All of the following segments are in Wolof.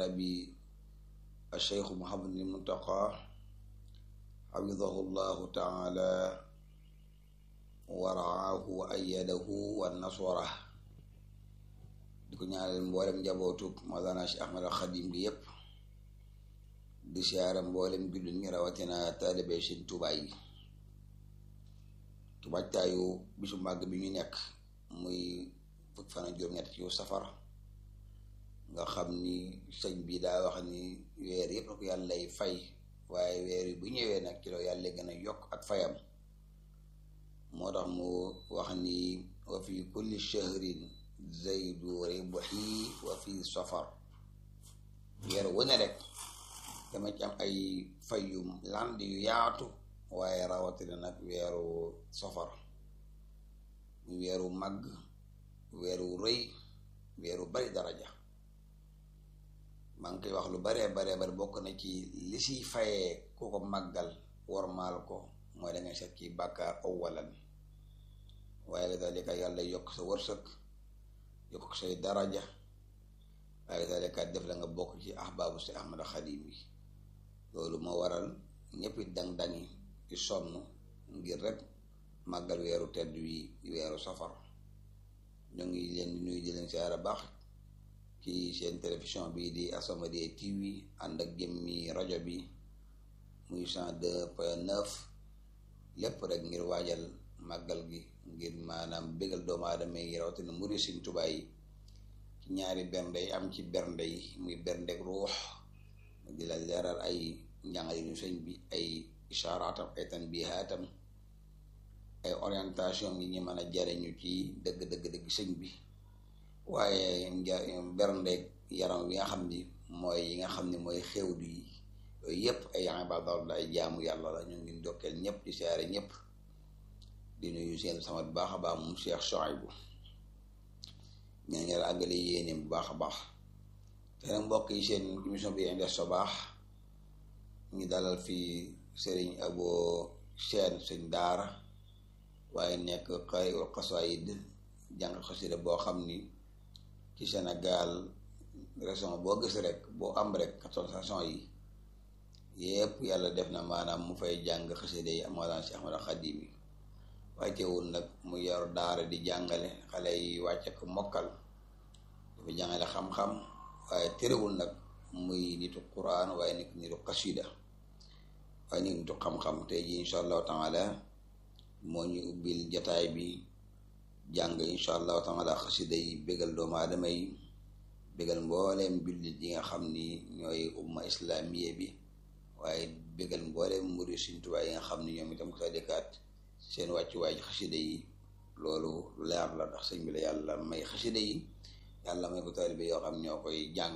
bi alcheikhu Muhammadul Muntaqa xafidahu llahu taala wa raahu wa ayadahu wa naswara di ko ñaanal mboolem njabootug Mawlana Cheikh Ahmad al Xadim gi yépp di siyaare mboolem jullit ñi rawatina taalibe Sëriñ Tuubaa yi ci waajtaayu bisu màgg bi ñu nekk muy fukk fan ak juróom-ñett ci safar nga xam ni sëñ bi daa wax ni weer yëpp la ko yàlla lay fay waaye weer yi bu ñëwee nag ci la yàlla gën a yokk ak fayam moo tax mu wax ni wa fi kulli shahrin zaydu ribhi wa fi safar weer wu ne rek dama ci am ay fayum land yu yaatu waaye rawatina nag weeru safar mu weeru màgg weeru rëy weeru bari daraja maa ngi koy wax lu baree baree bari bokk na ci li siy fayee ku ko màggal wormaal ko mooy da ngay set ci bàkkaar awalan waaye la dalika yàlla yokk sa wërsëg yokk say daraja waaye dalika def la nga bokk ci ahbaabu si ahmad xadim yi loolu moo waral ñëpp dang-dangi ci sonn ngir rek màggal weeru tedd wi weeru safar ñoo ngi leen di nuyu di leen siyaara baax ci seen télévision bi di As-Samadiyya TV ànd ak jëmmi rajo bi muy cent deux point neuf lépp rek ngir waajal màggal gi ngir maanaam bégal doomu aadama yi rawatina muri Sëriñ Tuubaa yi ci ñaari bernde yi am ci bernde yi muy berndeg ruux di la leeral ay njàngale ñu sëñ bi ay ishaaraatam ay tanbihaatam ay orientation yi ñu mën a jariñu ci dëgg dëgg dëgg sëñ bi waaye berndeeg yaram wi nga xam ni mooy yi nga xam ni mooy xewdu yi yooyu yëpp ay ibaadaat la ay jaamu yàlla la ñu ngi ndokkeel ñëpp di siyaare ñëpp di nuyu seen sama bu baax a baax moom Cheikh Chouaïbou ñaan ngeen àggale yéene bu baax a baax te nag mbokk yi seen émission bi Indes Sobaax ñu dalal fii Serigne Abo Sène sëñ daara waaye nekk xay xasaayid jàng xasida boo xam ni ci Sénégal région boo gis rek boo am rek quatorze régions yi yépp yàlla def na maanaam mu fay jàng xasida yi Mawlana Cheikh Ahmad Xadim yi waaye teewul nag mu yor daara di jàngale xale yi wàcce ko mokkal dafa jàngale xam-xam waaye terewul nag muy nitu Quraan waaye nit nitu xasida waaye nit nitu xam-xam tey ji insha allahu taala moo ñu ubbil jataay bi jàng insha allahu taala xasida yi bégal doomu aadama yi bégal mbooleem jullit yi nga xam ni ñooy umma islamiye bi waaye bégal mbooleem muri Sëriñ Tuubaa yi nga xam ni ñoom itam ko sa dëkkaat seen wàccuwaay ci xasida yi loolu lu leer la ndax sëñ bi la yàlla may xasida yi yàlla may ko taalibe yoo xam ñoo koy jàng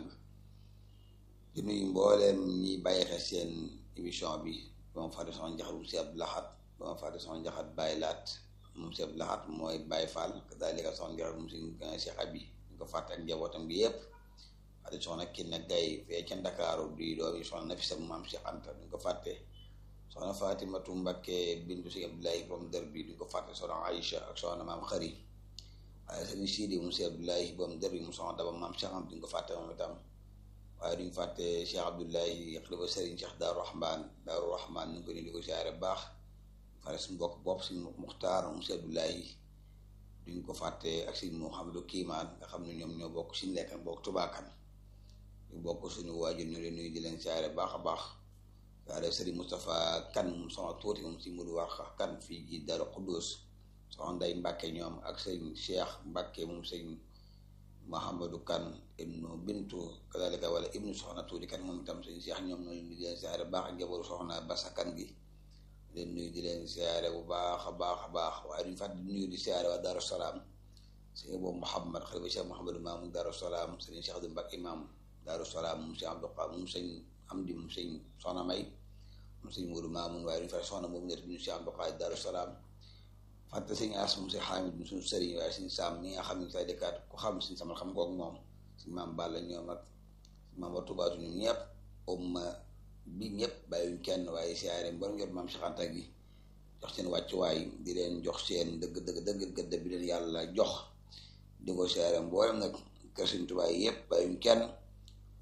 di nuyu mbooleem ñi bàyyi xel seen émission bi ba ma fàtte soxna njaxat mu si Abdu Lahat ba ma fàtte soxna njaxat bàyyi laat moom si Abdu Lahat mooy bàyyi fall kadaalika soxna njaxat mu si Cheikh Abi ñu ko fàtte ak njabootam gi yépp fàtte soxna Kiné Gaye fee ca Ndakaaru di doom yi soxna Nafisa bu maam Cheikh Anta duñ ko fàtte soxna Fatimatu Mbakke bintu si Abdullahi borom dër bi duñ ko fàtte soxna Aïcha ak soxna maam Xari waaye sëñ Sidi mu si Abdullahi borom dër bi mu soxna Daba maam Cheikh Anta duñ ko fàtte moom itam waaye duñ fàtte Cheikh Abdullahi xalifa Serigne Cheikh Daaru Rahman Daaru Rahman ñu ngi ko ni di ko siyaare baax fare suñu mbokk bopp si Muxtaar mu si Abdullahi duñ ko fàtte ak si Mouhamadou Kiimaan nga xam ne ñoom ñoo bokk si lekkan bokk tubaakan ñu bokk suñu waajur ñu leen nuyu di leen siyaare baax a baax waaye Serigne Moustapha kan moom sama tuuti moom si Mudu Warxa kan fii ji Daaru Xuddus soxna Nday Mbàkke ñoom ak sëñ Cheikh Mbàkke moom sëñ Mahamadou kan ibnu bintu kadalika wala ibnu soxna tuuti kan moom itam sëñ Cheikh ñoom noonu di leen siyaare baax ak njabootu soxna Basa kan gi leen nuyu di leen siyaare bu baax a baax a baax waaye duñ fàtte di nuyu di siyaare waa Daaru Salaam sëñ boobu Mouhamad xalifa Cheikh Mouhamadou Mamoun Daaru Salaam sëñ Cheikh Abdou Mbacke imam Daaru Salaam moom sëñ AbdouQa moom sëñ Amdi moom sëñ Soxna May moom sëñ Modou Mamoun waaye duñ fàtte soxna boobu nekk duñu Cheikh AbdouQa Daaru Salaam fàtte sëñ As moom sëñ Xaamid mu suñu sëriñ waaye sëñ Saam ñi nga xam ne say dëkkaat ku xam sëñ Samal xam kook moom sëñ Maam Balla ñoom ak maam wa tubaatu ñun ñëpp umma bi ñëpp bàyyiwuñ kenn waaye siyaare mboolem jot maam Cheikh Anta gi jox seen wàccuwaay di leen jox seen dëgg dëgg dëgg gëdd bi leen yàlla jox di ko siyaare mboolem nag kër Sëñ Tuubaa yëpp bàyyiwuñ kenn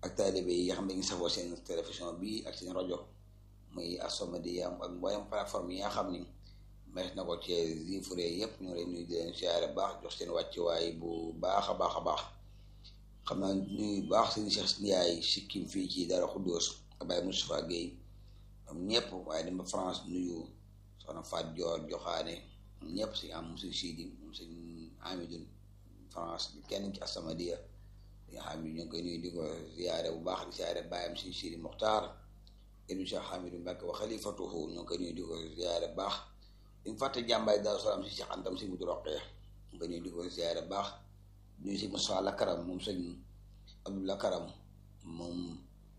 ak taalibe yi nga xam ne ngi safoo seen télévision bi ak seen rajo muy As-Samadiyya ak mboolem plateforme yi nga xam ni mees na ko ci zifure yëpp ñu leen nuyu di leen siyaare baax jox seen wàccuwaay bu baax a baax a baax xam naa nuyu baax seen Cheikh Ndiaye sikkim fii ci Dara Xuddoos ak Baye Moustapha Guèye ñoom ñëpp waaye dem ba France nuyu soxna Fat Dior joxaane ñëpp si am si Sidi si Amidou France kenn ci As-Samadiyya nga xam ne ñu ngi koy nuyu di ko ziyaare bu baax di ziyaare bàyyam si Sidi Muxtaar ibnu Cheikh Hamidou Mbacke wa xalifatuhu ñu ngi koy nuyu di ko ziyaare bu baax di fàtte jàmbaay Daaru Salaam si Cheikh Antam si Mudu Roqee ñu koy nuyu di ko ziyaare bu baax nuyu si Moussa Lakaram moom sëñ Abdou Lakaram moom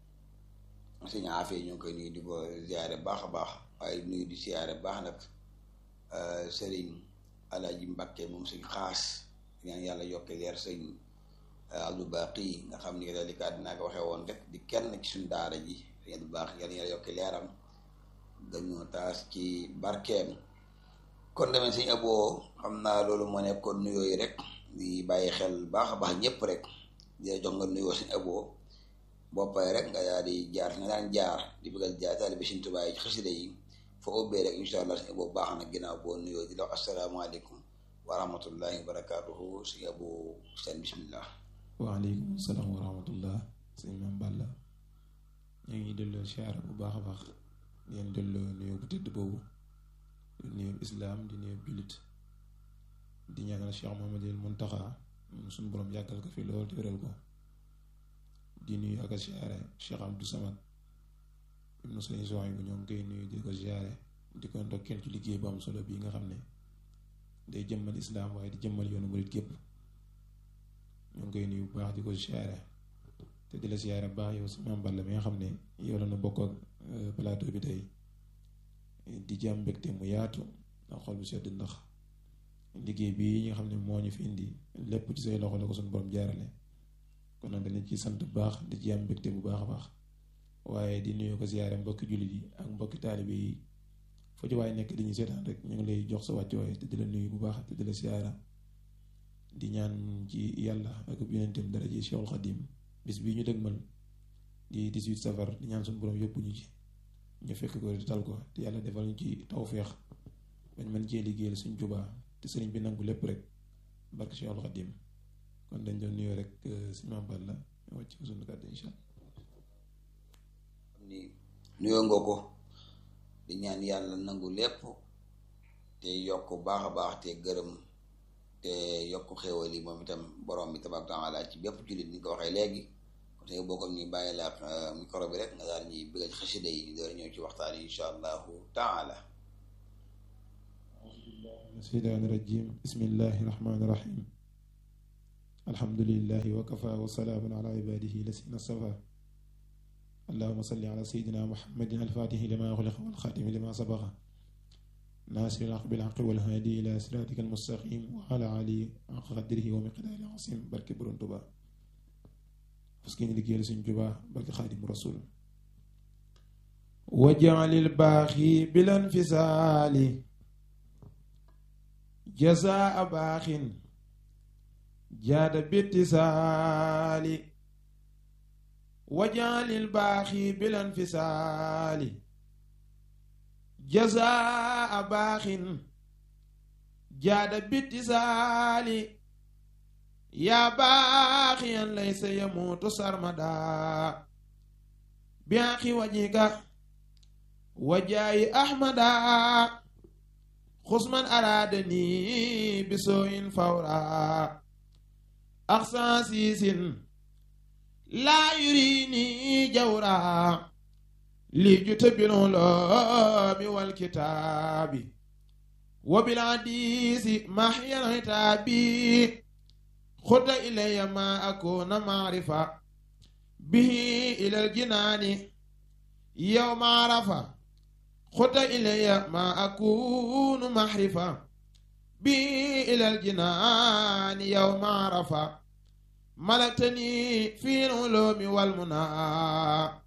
sëñ Afee ñu ngi koy nuyu di ko ziyaare baax a baax waaye nuyu di ziyaare baax nag sëriñ Alaaji Mbacke moom sëñ xaas ñaan yàlla yokke leer sëñ Abdou Baqi nga xam ni daal di ko àddina ko waxee woon rek di kenn ci suñu daara ji sëñ Abdou Baqi yàlla yàlla yokki leeram dañoo taas ci barkeem kon demee sëñ aboo xam naa loolu moo nekkoon nuyoo yi rek di bàyyi xel baax a baax ñëpp rek di jox nga nuyoo sëñ aboo boppay rek nga daal di jaar nga daan jaar di bëggal jaar taalibe Sëñ Tuubaa yi ci xasida yi foo ubbee rek incha allah sëñ aboo baax na ginnaaw boo nuyoo di la wax asalaamaaleykum wa rahmatullahi wa barakaatuhu sëñ aboo seen bismillah waaleykum salaam wa rahmatullah sëñ Mame Balla ñu ngi delloo siyaara bu baax a baax di leen delloo nuyoo bu tëdd boobu di nuyoo islaam di nuyoo jullit di ñaanal Cheikh Mouhamadoul Mountakha suñu borom yàggal ko fi lool te wéral ko di nuyu ak a siyaare Cheikh Abdou Samad ibnu sëñ Souhaïbou bu ñoo ngi koy nuyu di ko siyaare di ko ndokkeel ci liggéey bu am solo bii nga xam ne day jëmmal islaam waaye di jëmmal yoonu murit gépp ñu ngi koy nuyu bu baax di ko siyaare te di la siyaare bu baax yow si Mame Balla mi nga xam ne yow la nu bokk ak plateau bi tey di ci am mbégte mu yaatu ndax xol bu sedd ndax liggéey bi nga xam ne moo ñu fi indi lépp ci say loxo la ko suñu borom jaarale kon nag dañu ci sant bu baax di ci am mbégte bu baax a baax waaye di nuyu ko siyaare mbokki jullit yi ak mbokki taalibe yi foo ci waaye nekk di ñu seetaan rek ñu ngi lay jox sa wàccuwaay te di la nuyu bu baax te di la siyaara di ñaan ci yàlla ak yonentam dara ji Cheikhul Khadim bis bii ñu dëgmal di 18 safar di ñaan suñu borom yóbbu ñu ci ñu fekk ko di tal ko te yàlla defal ñu ci tawféex bañ mën cee liggéeyal suñ Tuubaa te sëriñ bi nangu lépp rek barke Cheikhul Khadim kon dañ doon nuyoo rek si Mame Balla wàcc ko suñu kàddu incha ni nuyoo nga ko di ñaan yàlla nangu lépp te yokk baax a baax te gërëm te yokk xéewal yi moom itam borom bi tabaaraka taala ci bépp jullit ni ko waxee léegi kon tey boo ko ñu bàyyi la micro bi rek nga daal ñuy bëgg ci xasida yi ñu door ñëw ci waxtaan yi incha allahu taala seytaani rajim bismillahi rahmaani rahim alhamdulillahi wa kafa wa salaamun ala ibadihi lasina safa allahuma salli ala sayidina muhammadin alfatihi lima xuliqa walxaatimi lima sabaqa naasiri lxaq bilxaqi walhaadi ila siraatika almustaqim wa ala alihi xaqa qadrihi wa miqdaari asim barke borom Tuuba parce que ñu liggéeyal suñ Tuuba barke xaadimu rasul wajalil baaxi bilan fisaali jazaa baaxin jaada bittisaali wajalil baaxi bilan fisaali jazaa baaxin jaada bittisaali yaa baaxiyan laysa yamuutu sarmadaa biaqi wajika wajaayi ahmadaa xusman araadani bisooyin fawraa axsan siisin laa yurini jawraa lii jute biluloomi walkitaabi wa bilhadiisi mahyan hitaabi xudda ilayya ma akuna maarifa bihi ilal jinaani yawma arafa xudda ilayya ma akunu mahrifa bihi ilal jinaani yawma arafa malaktani fi ulumi wal munaa